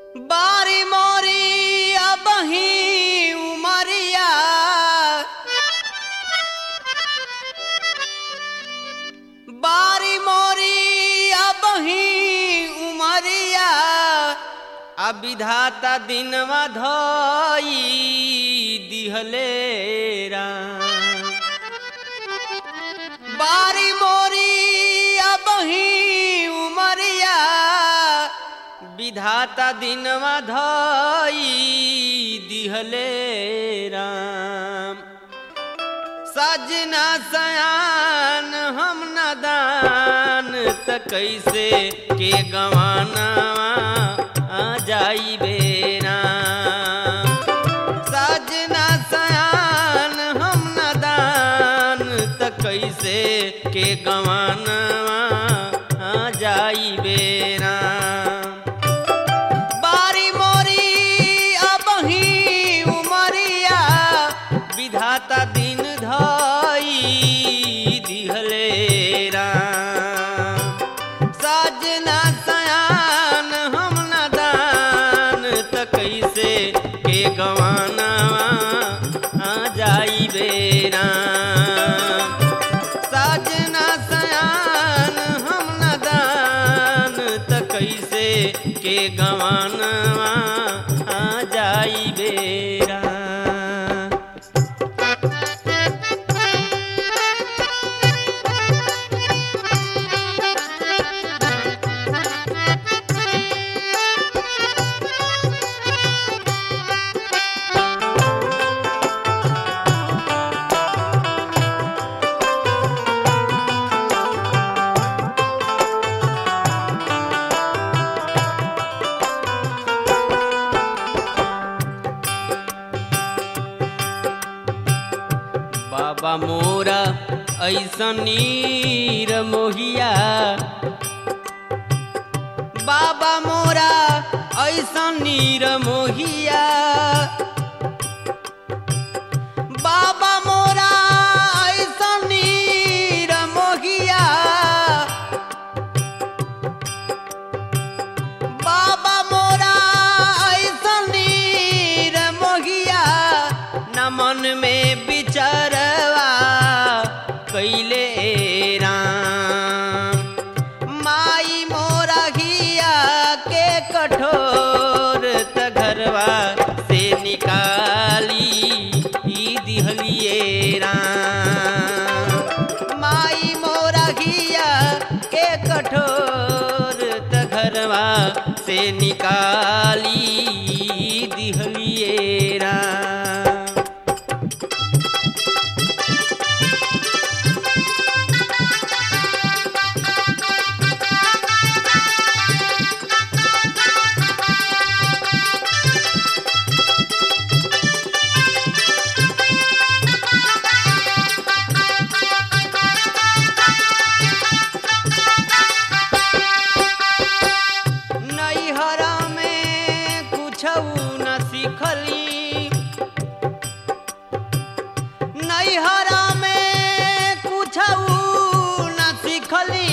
बारी मोरी अबही उमरिया बारी मोरी अबही उमरिया अब विधाता दिनवा धई दिहले राम बारी मोरी अबही उमरिया विधाता दिनवा धई दिहले राम सजना सयान हम नदान त कैसे के गवाना आ जाई बेराम सजना सयान हम नदान त कैसे के गवाना आ जाई बेराम बारी मोरी अबही उमरिया विधाता दिन धई दिहले राम सजना सयान हम नदान त कैसे के गवाना आ जाई बेराम सजना सयान हम नदान त कैसे के गवाना आ जाई बेरा बाबा मोरा ऐसन नीर मोहिया बाबा मोरा ऐसन नीर मोहिया बाबा मोरा ऐसन नीर मोहिया बाबा मोरा ऐसन नीर मोहिया न मन में बिचरवा कैले राम माई मोरा घिया के कठोर त घरवा से निकाली ई दिहलिए राम माई मोरा घिया के कठोर त घरवा से निकाली ई दिहलिए राम नैहरा में कुछऊ न सिखली नैहरा में कुछऊ न सिखली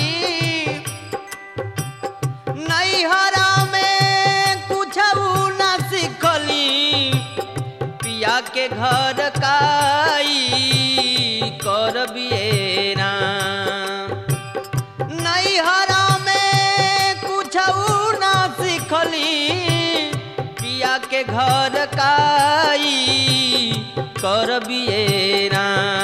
नैहरा में कुछऊ न सिखली पिया के घर काई कर बियेरा नैहरा में कुछऊ ना सिखली पिया के घर काई कर बियेरा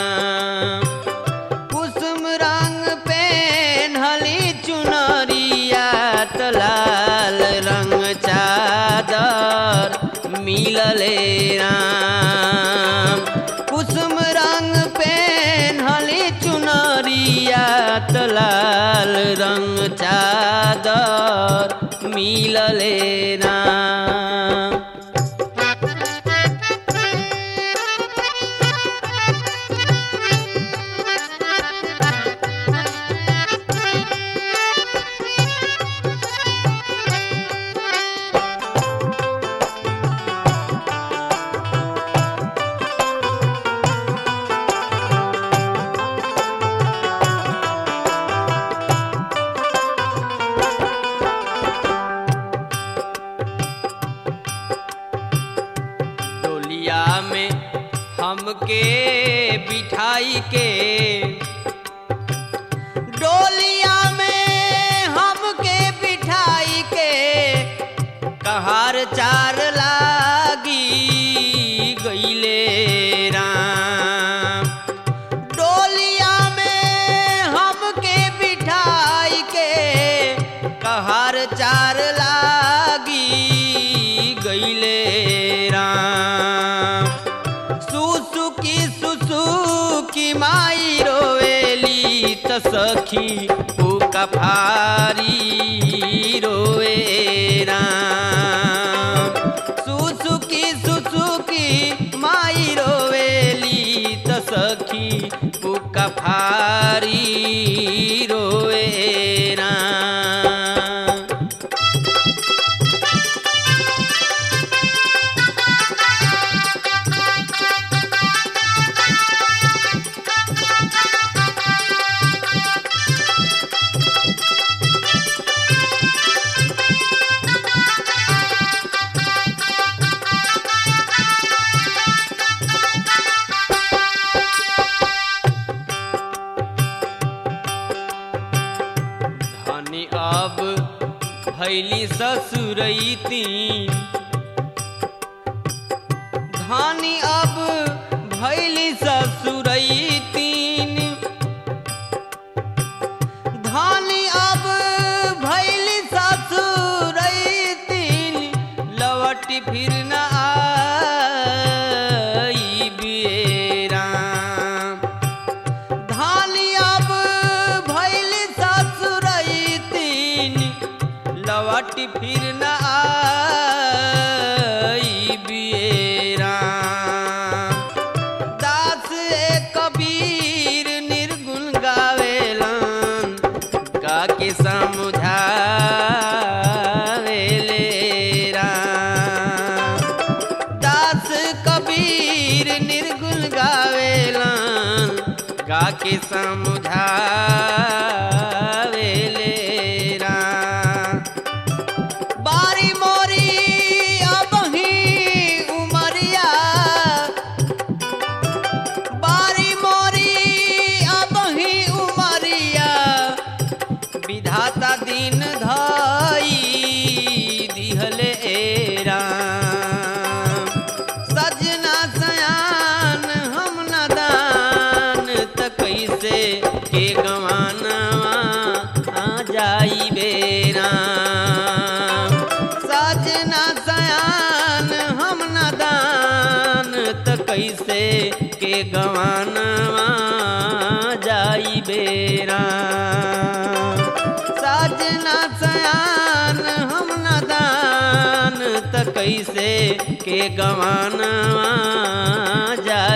कुसुम रंग पेन्हली चुनरिया त लाल रंग चादर मिलले राम कुसुम रंग पेन्हली चुनरिया त लाल रंग चादर मिलले राम में हमके बिठाई के डोलिया में हमके बिठाई के कहार चार लागी गईले राम डोलिया में हमके बिठाई के कहार चार लागी गईले राम सुसुकी सुसुकी माई रोवेली त सखी पुका फारी रोवे राम सुसुकी सुसुकी माई रोवेली त सखी पुका फारी रोवे राम धनी अब भैली ससुरैती धनी अब भैली ससुरैतीन धनी अब भैली ससुरैतीन लवटी फिर न आई बेराम धानी अब भैल ससुरैतीन लवटी फिर न आई बियराम दास ए कबीर निर्गुण गावेलन गा के समझावेले राम दास कबीर निर्गुण गावेलन गा के समझावेले राम बारी मोरी अबही उमरिया बारी मोरी अबही उमरिया विधाता दिन धाई दिहले राम सजना सयान हम नदान त कैसे के गवानवा आ जाई बेराम सजना सयान हम नदान त कैसे के गवानवा जाई बेराम सजना सयान हम नदान त कैसे के गवानवा जाई